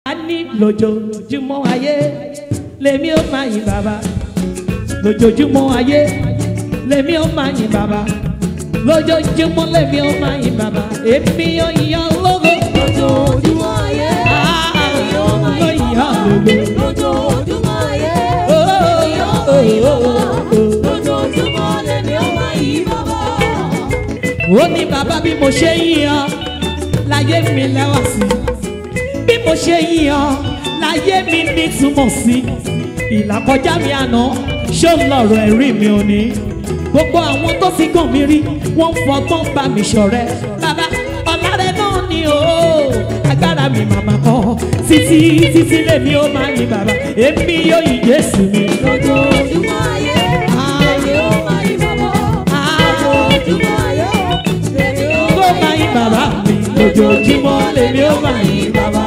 a ní lójoojúmọ́ ayé lèmi ó máa yìn bàbá lójoojúmọ́ ayé lèmi ó máa yìn bàbá lójoojúmọ́ lèmi ó máa yìn bàbá èmi ó yan lógo Lójoojúmọ́ ayé, èmi ó máa yìn bàbá. Lójoojúmọ́ ayé, èmi ó máa yìn bàbá. Lójoojúmọ́ lèmi ó máa yìn bàbá. ó ní bàbá bí mo ṣe yìn ọ́ láyé mi lẹ́wà sí bí mo ṣe yìn ọ́ láyé mi nítumọ̀ sí ìlàkọjá mi àná ṣó ń lọ̀rọ̀ ẹ̀rí mi ò ní gbogbo àwọn tó fi gàn mí rí wọ́n ń fọgbọ́n bá mi ṣọ̀rẹ́ bàbá ọ̀làrẹ̀ náà ni o agbára mi màmá kọ́ títí títí lèmi ó máa yìn bàbá èmi yóò yìn Jésù mi. Lójoojúmọ́ ayé, èmi ó máa yìn bàbá. Lójoojúmọ́ ayé, èmi ó ó máa yìn bàbá mi lójoojúmọ́ lèmi ó máa yìn bàbá.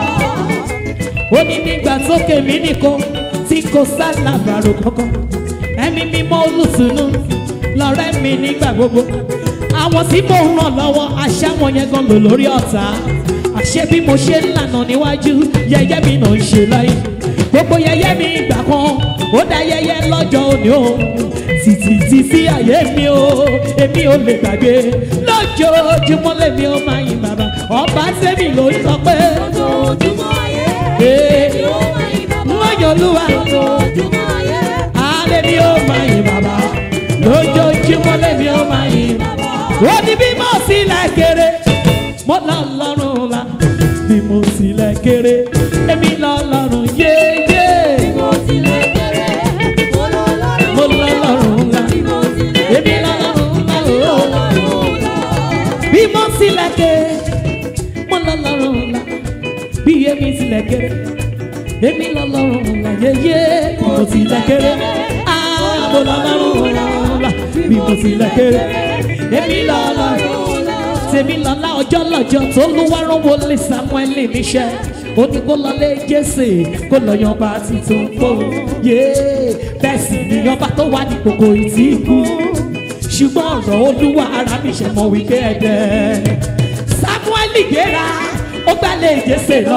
ó ní nígbà sókè mí nìkan tí kò sálàbàrò kankan ẹ̀mí mímọ́ olùtùnú lọ́rẹ́ mi nígbà gbogbo àwọn tí mò ń ràn lọ́wọ́ àṣà wọn yẹn gan lò lórí ọ̀tá àṣé bí mo ṣe ń lànà níwájú yẹyẹ mi náà ń ṣe láyé gbogbo yẹyẹ mi ìgbà kan ó dá yẹyẹ lọ́jọ́ òní o títí títí ayé mi o èmi ò lè gbàgbé lójoojúmọ́ lèmi ó máa yin bàbá ọba sẹ́mi ló ń sọ pé Lójoojúmọ́ ayé, ee èmi ó máa yìn bàbá. wọ́n yọ olúwa Lójoojúmọ́ ayé, alẹ́ mi ó máa yin bàbá lójoojúmọ́ lèmi ó máa yin bàbá ó ní bí mo sílẹ̀ kéré mo lọ lọ́rùn la bí mo sílẹ̀ kéré èmi lọ lọ́rùn yéyé mo tilẹ̀ kéré, mo lọ lọ́rùn. mo lọ lọ́rùn la Bí mo tilẹ̀ èmi lọ lọ́rùn la èmi lọ o. lọ́rùn lọ. bí mo sílẹ̀ kéré mo lọ lọ́rùn la bí èmi sílẹ̀ kéré èmi lọ lọ́rùn la yéyé bí mo sílẹ̀ kéré ah mo lọ lọ́rùn la bí mo sílẹ̀ kéré èmi lọ lọ́rùn tèmi lọ́la ọjọ́ lọ́jọ́ tó ló wá rán wọlé samuel níṣẹ́ ó ní kó lọlé jésè kó lọ yan ọba tuntun fún yé bẹ́ẹ̀ sì ni ọba tó wà ní kòkò ìtì kú ṣùgbọ́n ọ̀rọ̀ olúwa ara mi ṣe mọ̀ wípé ẹ̀dẹ̀ samuel gbéra ó gbálẹ̀ jésè lọ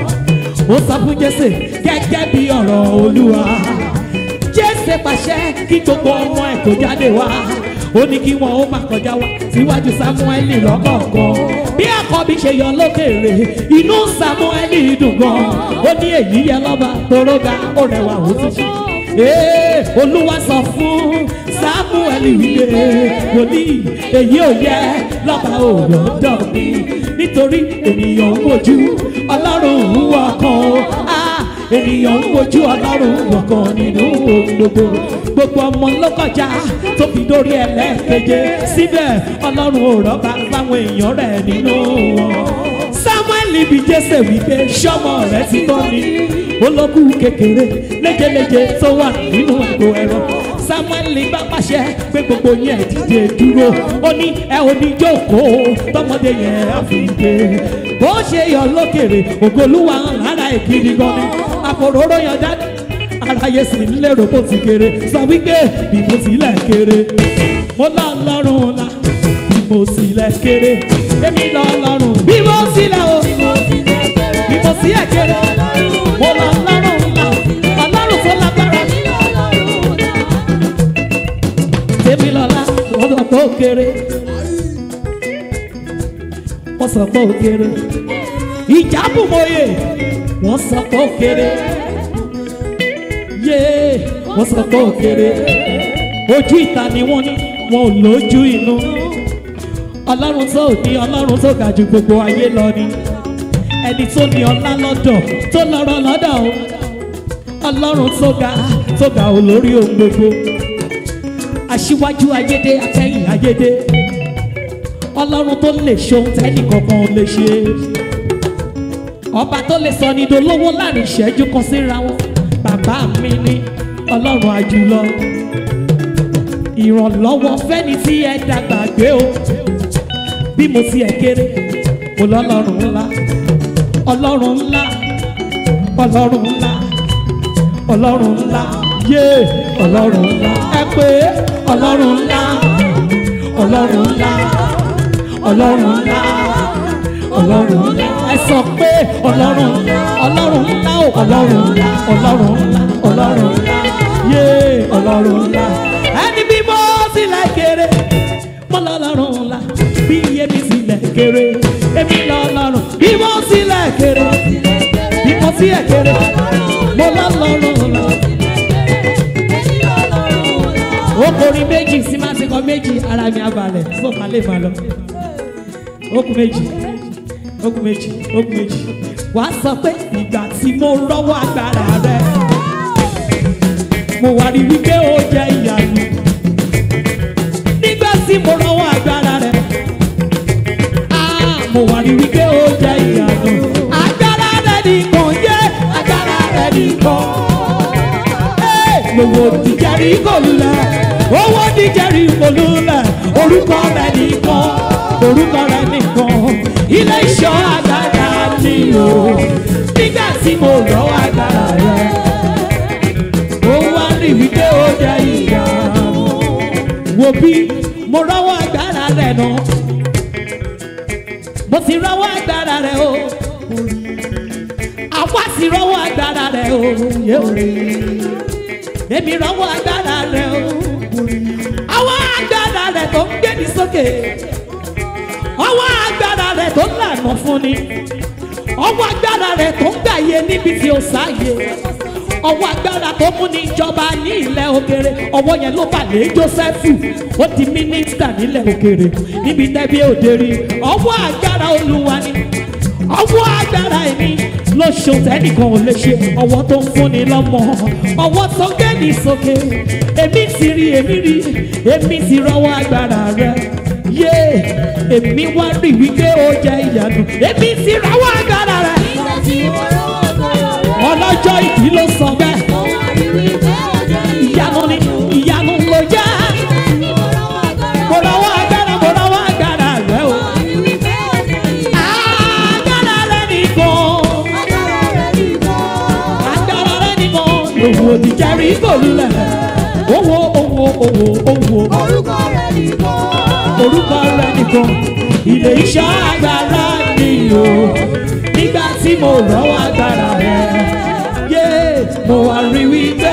ó sọ fún jésè gẹ́gẹ́ bí ọ̀rọ̀ olúwa jésè pàṣẹ kí gbogbo ọmọ ẹ̀ kó jáde wá ó ní kí wọn ó má kọjá wá síwájú sámúẹ́lì lọ́kọ̀ọ̀kan bí àkọ́bí ṣe yọ lókèrè inú sámúẹ́lì dùn gan ó ní èyí yẹ lọ́ba toróga ó rẹwà ó tún ṣe. Ee, olúwa sọ fún sámúẹ́lì wípé wòlíì èyí ò yẹ lọ́ba òyòdọ̀ mi nítorí ènìyàn ń wojú ọlọ́run ń wọkàn o. Ah, ènìyàn ń wojú ọlọ́run wọ̀kan nínú ohun gbogbo gbogbo ọmọ ló kọjá tó fi dórí ẹlẹ́ẹ̀keje síbẹ̀ ọlọ́run ò rọ́bà fáwọn èèyàn rẹ̀ nínú wọn. samuel bí jésè wípé sọmọ rẹ ti tọ́ ni olókù kékeré léjeléje tó wà nínú àgbo ẹ̀rọ samuel bá pàṣẹ pé gbogbo yẹn dìde dúró ó ní ẹ ò ní jókòó tọmọdé yẹn á fi dé bó ṣe yọ lókèrè ògolúwa hàn lára ìkiri gan ni àfòróró yan dání aráyé sì ń lérò bó ti kéré sọ wípé bí mo sílẹ̀ kéré mo lọ lọ́rùn la bí mo sílẹ̀ kéré èmi lọ lọ́rùn bí mo sílẹ̀ o Bí mo tilẹ̀ kéré, bí mo sílẹ̀ kéré mo lọ lọ́rùn la ọlọ́run tó lágbára èmi lọ lọ́rùn lọ. tèmi lọ́la wọ́n sọ pé ó kéré wọ́n sọ pé ó kéré ìjábùmọ̀yé wọ́n sọ pé ó kéré yé wọ́n sọ pé ó kéré ojú ìta ni wọ́n ní wọn ò lójú inú ọlọ́run tó ní ọlọ́run tó ga ju gbogbo ayé lọ ni ẹni tó ní ọlá lọ́dọ̀ tó lọ́rọ̀ lọ́dọ̀ o ọlọ́run tó ga tó ga olórí ohun gbogbo aṣíwájú ayédè akẹ́yìn ayédè ọlọ́run tó lè ṣohun tẹ́nì kankan ò lè ṣe ọba tó lè sọ ní dolówó láàrin ìṣẹ́jú kan síra wọn bàbá mi ní ọlọ́run àjùlọ ìrànlọ́wọ́ fẹ́ni tí ẹ dàgbà gbé o bí mo ti ẹ̀ kéré mo lọ́lọ́run ńlá ọlọ́run ńlá ọlọ́run ńlá ọlọ́run ńlá yé ọlọ́run ńlá ẹ pé ọlọ́run ńlá ọlọ́run ńlá ọlọ́run ńlá ọlọ́run ńlá ẹ sọ pé ọlọ́run ọlọ́run ọlọ́run ńlá ọlọ́run ńlá ọlọ́run ńlá yé ọlọ́run ńlá ẹni bí mo sílẹ̀ kéré mo lọ́lọ́run ńlá bí iye mi sílẹ̀ kéré èmi lọ́lọ́run bí mo sílẹ̀ kéré bí mo sílẹ̀ kéré mo lọ́lọ́run ńlá okòrin méjì sí máa ti kọ méjì ara mi abalẹ̀ fún ọ̀kan lè máa lọ okùn méjì okùn méjì okùn méjì wàá sọ pé ìgbà tí mo rọ́wọ́ agbára rẹ mo wá rí wípé ó jẹ́ ìyanu nígbà tí mo rọ́wọ́ agbára rẹ ah, mo wá rí wípé ó jẹ́ ìyanu agbára rẹ nìkan yé agbára rẹ nìkan lówó dìjẹ́rì kòlùlẹ̀ owó dìjẹ́rì kòlùlẹ̀ orúkọ rẹ̀ nìkan orúkọ rẹ̀ nìkan ilé iṣọ́ agbára mi o nígbà tí mo lọ agbára rẹ̀ ó wá rí wípé ó jẹ́ ìyá wo bí mo rọ́wọ́ agbára rẹ̀ náà mo ti rọ́wọ́ agbára rẹ̀ o àwa sì rọ́wọ́ agbára rẹ̀ o yé o èmi rọ́wọ́ agbára rẹ̀ o. ọwọ́ agbára rẹ̀ tó ń gbé ní sókè. ọwọ́ agbára rẹ̀ tó ń lànà fún ni. ọwọ́ agbára rẹ̀ tó ń gbàyè níbi tí ó sáyè. ọwọ́ agbára tó mú ní ìjọba ní ilẹ̀ òkèrè. ọwọ́ yẹn ló bà lé Jósẹ́fù. ó di mínísítà nílẹ̀ òkèrè. níbi tẹ́bí òde rí. ọwọ́ agbára olúwa ni. ọwọ́ agbára ẹni ló ṣe tẹ́nìkan ò lè ṣe ọwọ́ tó ń fúnni lọ́mọ ọwọ́ tó gbé ní sókè èmi ti rí èmi rí èmi ti rọwọ́ agbára rẹ yé èmi wá rí wípé ó jẹ ìyanu èmi ti rọwọ́ agbára rẹ ọlọ́jọ́ ìdí ló sọ bẹ́ẹ̀ ìyanu ni ìyanu ló jẹ́ mo rọwọ́ agbára mo rọwọ́ agbára rẹ o agbára rẹ nìkan agbára rẹ nìkan òwò òdìjẹrí kòlùlẹ̀ owó owó owó owó Orúkọ rẹ̀ nìkan. orúkọ rẹ nìkan ilé iṣẹ́ agbára ni o nígbà tí mo rọ́wọ́ agbára rẹ yé mo wá rí wípé